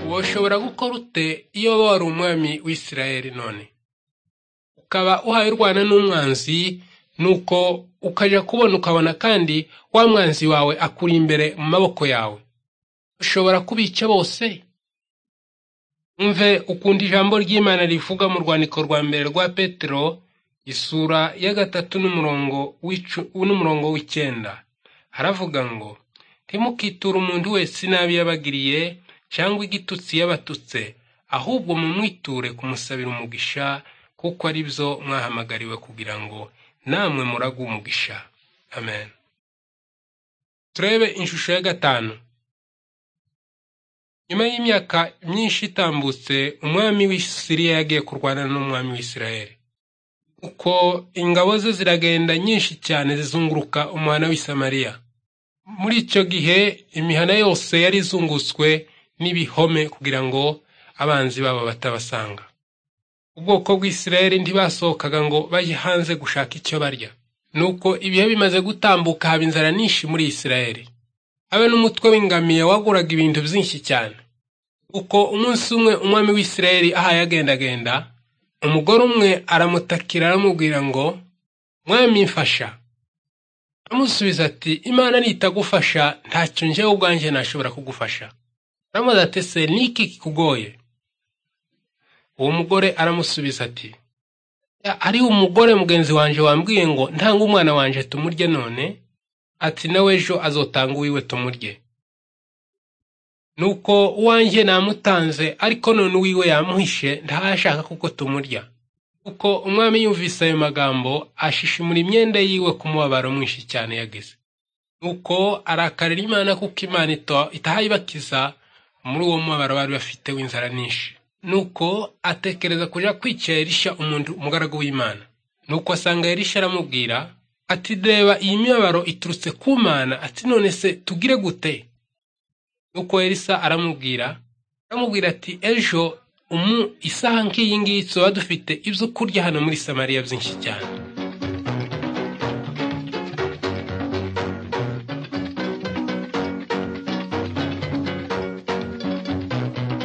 woshobora gukora ute iyo wari umwami w'isirayeli none ukaba uhaye urwana n'umwanzi nuko ukajya kubona ukabona kandi wa mwanzi wawe akuri imbere mu maboko yawe ushobora kubica bose mve ukunda ijambo ry'imana rivuga mu rwandiko rwa mbere rwa petero isura ya gatatu n'umurongo n'umurongo w'icyenda haravuga ngo ntimukiture umuntu wese inabi yabagiriye cyangwa igitutsi yabatutse ahubwo mumwiture kumusabira umugisha kuko ari byo mwahamagariwe kugira ngo namwe muragu umugisha amen turebe inshusho ya gatanu nyuma y'imyaka myinshi itambutse umwami w'isiriya yagiye kurwana n'umwami w'isirayeli uko ingabo ze ziragenda nyinshi cyane zizunguruka umuhana w'isamariya muri icyo gihe imihana yose yari izungutswe n'ibihome kugira ngo abanzi babo batabasanga ubwoko bw'isirayeli ntibasohokaga ngo bajye hanze gushaka icyo barya nuko ibihe bimaze gutambuka haba inzara nyinshi muri isirayeli abe n'umutwe w'ingamiya waguraga ibintu byinshi cyane uko umunsi umwe umwami w'isirayeli ahaye agendagenda umugore umwe aramutakira aramubwira ngo mwami mfasha aramusubiza ati imana nitagufasha ntacyo njyewe ubwanjye ntashobora kugufasha aramubaza ati se niki kikugoye uwo mugore aramusubiza ati ari umugore mugenzi wanjye wambwiye ngo ntange umwana wanjye tumurye none ati nawe ejo azotanga uwiwe tumurye nuko uwanjye namutanze ariko none uwiwe yamuhishe ntashaka kuko tumurya kuko umwami yumvise ayo magambo ashishimura imyenda yiwe ku mubabaro mwinshi cyane yagize nuko arakarira imana kuko imana itahayibakiza muri uwo mubabaro bari bafite w'inzara nyinshi nuko atekereza kujya kwica erisha umuntu umugaragu w'imana nuko asanga erisha aramubwira ati reba iyi mibabaro iturutse ku mana ati none se tugire gute nuko erisa aramubwira aramubwira ati ejo umu isaha nk'iyi ngiyi tuba dufite ibyo kurya hano muri samariya byinshi cyane